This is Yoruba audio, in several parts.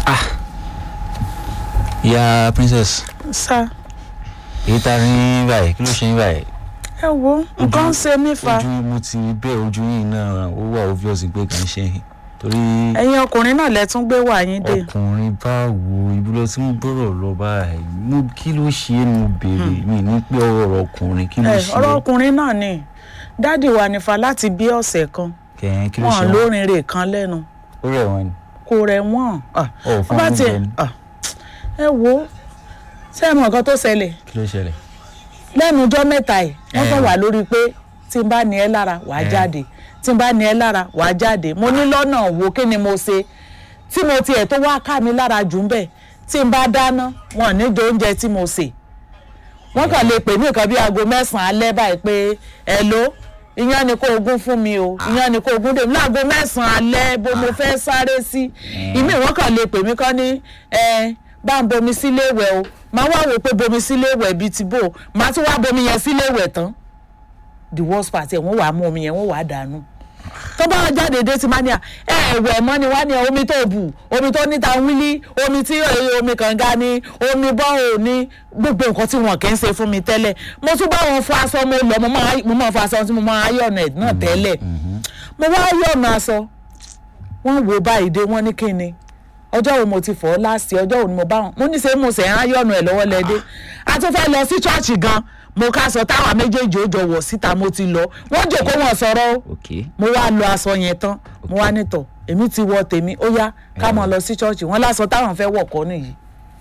ìyá princess sá èyí tá a rí báyìí kí ló ṣe yín báyìí ẹ wo nǹkan ń ṣe mí fa ojú mo ti bẹ́ẹ̀ ojú yìí náà ó wà obvious pé kàn ṣe yín torí ẹ̀yin ọkùnrin náà lẹ tún gbé wà yín dé ọkùnrin báwo ibi lọ tí mo bọ̀rọ̀ lọ báyìí mo kí ló ṣe é mo béèrè mi ní pé ọ̀rọ̀ ọkùnrin kí ló ẹ ṣe ọ̀rọ̀ é ọkùnrin náà ni dádì wa nífa láti bí ọ̀sẹ̀ kan kẹ̀hìn kí ló wọn ṣe wọ́n lórin rè kan lẹ́nu ó rẹ̀ wọ́n ni kò rẹ̀ wọ́n Ah, ọ̀ fún bá wọn tiẹ̀ lóúnjẹ ni ah, ẹ wo ṣé ẹ mọ nǹkan tó ṣẹlẹ̀ kí ló ṣẹlẹ̀ lẹ́nu ọjọ́ mẹ́ta yìí wọ́n Eh. kàn wà lórí pé tí n bá ní ẹ lára wàá Eh. jáde tí n bá ní ẹ lára wàá jáde mo ní lọ́nà wo kí ni mo ṣe tí mo tiẹ̀ tó wá ká mi lára jù ń bẹ̀ tí n bá dáná wọn ní jẹ oúnjẹ tí mo sè wọ́n kàn lè pè ní nǹkan bí aago mẹ́sàn-án alẹ́ báyìí pé ẹ ló iyán ni kó ogún fún mi o iyán ni kó ogún dè mí láago mẹ́sàn-án alẹ́ bó mo fẹ́ sáré sí ìmí wọ́n kàn lè pè mí kán ní ẹ bá ń bomi sílé ìwẹ̀ o máa wá wò pé bomi sílé ìwẹ̀ bíi ti bò máa tún wá bomi yẹn sílé ìwẹ̀ tán the worst part ẹ̀ wọ́n wàá mú omi yẹn wọ́n wàá dànù tó bá wá jáde dé ti máa ní à ẹ ẹ̀wẹ̀ mọ́ ni wá ní omi tó bù omi tó níta wílí omi tí ẹ, omi kànga ni omi bọ́ọ̀ ní gbogbo nǹkan tí wọn kì í ṣe fún mi tẹ́lẹ̀ mo tún bá wọn fọ aṣọ mo lọ mo máa mo máa fọ aṣọ tí mo máa ayọ̀nà ẹ̀ náà tẹ́lẹ̀ mo wá ayọ̀nà aṣọ wọ́n wò báyìí dé wọ́n ní kí ni ọjọ́ wo mo ti fọ̀ ọ́ láti ọjọ́ wo ni mo bá wọn mo ní ṣe mo sẹ̀ ń ayọ̀nà ẹ̀ lọ́wọ́ lẹ́dẹ́ a tún fẹ́ lọ sí ṣọ́ọ̀ṣì gan mo ká sọ táwa méjèèjì ó jọ wọ̀ síta mo ti lọ wọ́n jòkó wọn sọ̀rọ̀ o ok mo wá lọ aṣọ yẹn tán mo wá nítọ̀ èmi ti wọ tèmi ó yá ká máa lọ sí ṣọ́ọ̀ṣì wọn láṣọ táwọn fẹ́ wọ̀ kọ́ nìyí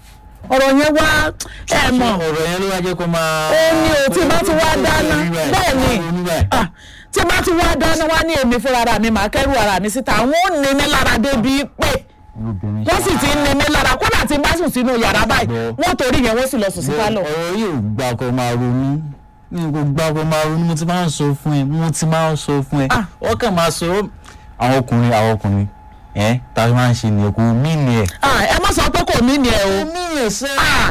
ọ̀rọ̀ yẹn wá ẹ mọ̀ ọ̀rọ̀ yẹn ló wá jẹ́ kó máa. ó ní o tí bá ti wá dáná bẹ́ẹ̀ ni ah, tí bá ti wá dáná wá ní èmi fúnra ara mi màá kẹ́rù ara mi síta àwọn ò ní mi lára débi pé wọ́n sì ti ń ní mi lára kódà tí n bá sùn sínú yàrá báyìí wọ́n torí yẹn wọ́n sì lọ sùn sí pálọ̀. ọ̀rọ̀ yìí ò gbà kó máa ronú mi kò gbà kó máa ronú mo ti máa ń sọ fún ẹ mo ti máa ń sọ fún ẹ Ah. wọ́n kàn máa sọ àwọn ọkùnrin àwọn ọkùnrin ẹ tá a máa ń ṣe nìyẹn kò mí ni ẹ. Ah, ẹ má sọ pé kò mí ni ẹ o. mí ni ẹ sẹ́. Ah,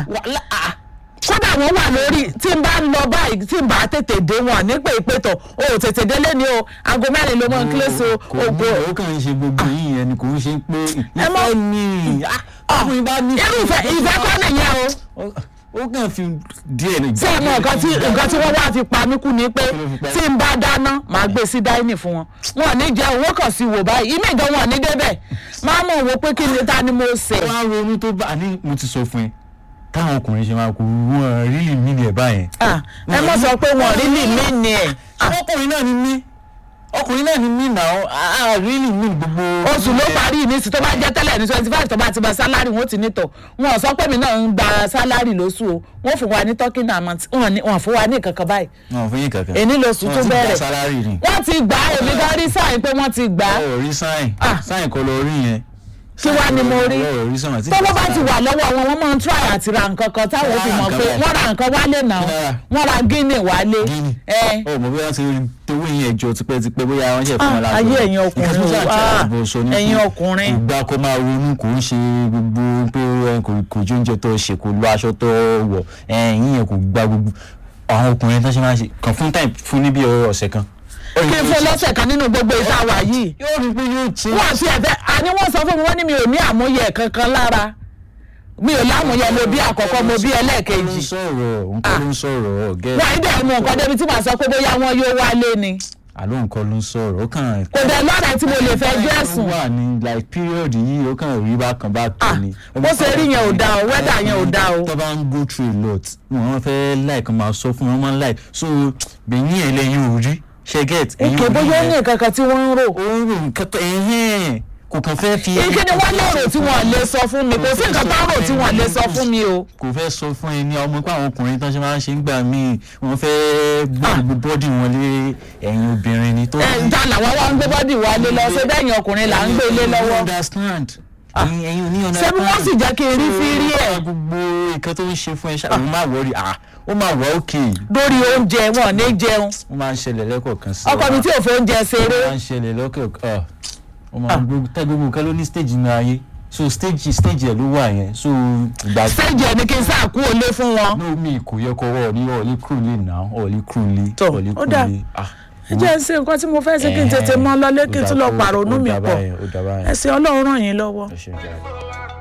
kódà wọ́n wà lórí tí n bá ń lọ báyìí tí n bá tètè dé wọn nípa ìpètò o ò tètè délé ni o aago mẹ́rin ló mọ kílẹ̀sì o kò mú ògo ó kàn ń ṣe gbogbo yìí yẹn ni kò ń ṣe pé Ẹ mọ̀- ìfẹ́ ni ọkùnrin bá ní. irú ìfẹ́ ìfẹ́ kọ́ nìyẹn o. ó kàn fi díẹ̀ ní. ṣé ẹ mọ nǹkan tí nǹkan tí wọ́n wá fi pa mí kú ni pé Kí ló fi pa ẹ́? tí n bá dáná màá gbé sí dáínì fún wọn wọn ò ní jẹ owó kan sí wò báyìí ìmí ìgan wọn ò ní débẹ̀ máa mọ̀ wò pé kí ni ta ni mo ṣe. wọ́n á ronú tó bá ní mo ti sọ fún ẹ táwọn ọkùnrin ṣe máa kú wọn rí lè mí ni ẹ báyẹn. Ah, ẹ mọ̀ sọ pé wọn ò rí lì mí ni ẹ̀. ọkùnrin náà ni mí ọkùnrin náà ni mí náà á rí lè mí gbogbo. oṣù ló parí ní sí tó bá jẹ́ tẹ́lẹ̀ ní twenty five tó bá ti gba sálárì wọn ó ti nítọ̀ wọn ò sọ pé mi náà ń gba sálárì lóṣù o wọn fún wa ní talking amount wọn ní- wọn fún wa ní kankan báyìí wọn ò fún yín kankan. èní lóṣù Wọ́n tó ti gba bẹ̀rẹ̀ sálárì ni. wọ́n ti gbà á èmi gan rí sáyìn pé wọ́n ti gbà á ọ̀ rí sáìn Ah. sáìn kọ́ lọ rí yẹn. kí wá ni mo rí ọ̀ rí sáìn àti tọ́wọ́ bá ti wà lọ́wọ́ wọn wọ́n máa ń try àti ra nǹkan kan táwọn ó fi mọ̀ pé wọ́n ra nǹkan wálé náà Kí lára? wọ́n ra guinea wálé Guinea. ẹ ọ̀ mọ̀ bóyá ti towó yẹn ẹjọ́ tipẹ́tipẹ́ bóyá wọ́n ṣe fún wọn Ah, lásán. ayé ẹ̀yin ọkùnrin Nǹkan tí mo ṣáà o, try ah, àti bọ̀ sọ ni pé ẹ̀yin ọkùnrin. kò gbà kó máa ronú kò ń ṣe gbogbo pé ẹ, kò kò jó oúnjẹ tó ṣe kò lo aṣọ tó wọ̀ ẹ̀yìn yẹn kò gba gbogbo àwọn ọkùnrin tó ṣe máa ń ṣe kàn fún táì fún níbi ọ̀sẹ̀ kan. kí n fún lọ́sẹ̀ kan nínú gbogbo ìta wà yìí yóò rí pé yóò ṣe. wọ́n àti ẹ̀fẹ́ àní wọ́n sọ fún mi wọ́n ní mi ò ní àmúyẹ kankan lára mi ò lámúyẹ mo bí àkọ́kọ́ mo bí ẹlẹ́ẹ̀kejì nǹkan ló ń sọ̀rọ̀ nǹkan ló ń sọ̀rọ̀ ọ̀gẹ́ wọ́n á dẹ̀ mú nǹkan débi tí màá sọ pé bóyá wọ́n yóò wálé ni àló nǹkan ló ń sọ̀rọ̀ ó kàn. kò dẹ̀ lọ́rẹ̀ tí mo lè fẹ́ jẹ́ ó ẹ̀sùn wà ní like period yìí ó kàn rí bákan bákan Ah, ni. bó ṣe rí yẹn ò dáa o, weather yẹn ò dáa o. tó bá ń go through a lot wọn fẹ́ like máa sọ fún wọn máa ń like so bẹ̀yìn ẹ̀ lẹ́yìn ò rí ṣe get. ẹ̀yin èké ò rí bóyá ó ní yẹn. nǹkan kan tí wọ́n ń rò ó ń rò nǹkan tó ẹ̀hẹ́n kò kàn fẹ́ fi. èké ni wọ́n lérò tí wọ́n lè sọ fún mi kò sí nǹkan tó ń rò tí wọ́n lè sọ fún mi o. kò fẹ́ sọ fún ẹni ọmọ pé àwọn ọkùnrin tó ṣe máa ń ṣe ń gbà míì wọ́n fẹ́ gbé gbogbo bọ́dì wọn lé ẹ̀yìn obìnrin ni tó. ẹ ta làwọn wá ń gbé bọ́dì wálé lọ ṣé bẹ́ẹ̀ yẹn ọkùnrin là ń gbé ilé lọ́wọ́ understand. ẹ̀yin ẹ̀yin ò ní ṣé bí wọ́n sì jẹ́ kí n rí fírí ẹ̀ gbogbo nǹkan tó ń ṣe fún ẹ ṣáà ó máa wọrí à ó máa wọ òkè lórí oúnjẹ wọn ò ní jẹun ó máa ń ṣẹlẹ̀ lẹ́kọ̀ọ̀kan sí ọkọ mi tí ò fẹ́ oúnjẹ ṣeré ó máa ń ṣẹlẹ̀ lọ́kọ̀ọ̀kan ó máa ń gbogbo tẹ́ gbogbo nǹkan ló ní stage nínú ayé so stage stage ẹ̀ ló wà yẹn so ìgbà stage ẹ̀ ni kí n sáà kú olé fún wọn. no mi kò yẹ kó wọ́ọ̀ ní ọ̀ọ́lí crew lè nà ọ̀ọ́lí crew lè Tọ́, ọ̀ọ́lí ó crew dà. lè ah ẹ jẹ́ ń ṣe nǹkan tí mo fẹ́ ṣe kí n tètè mọ́ lọlé kí n tún lọ pàrònú mi pọ̀ ó dà báyẹn ẹ̀sìn ọlọ́run ràn yín lọ́wọ́. ẹ ṣe jàre.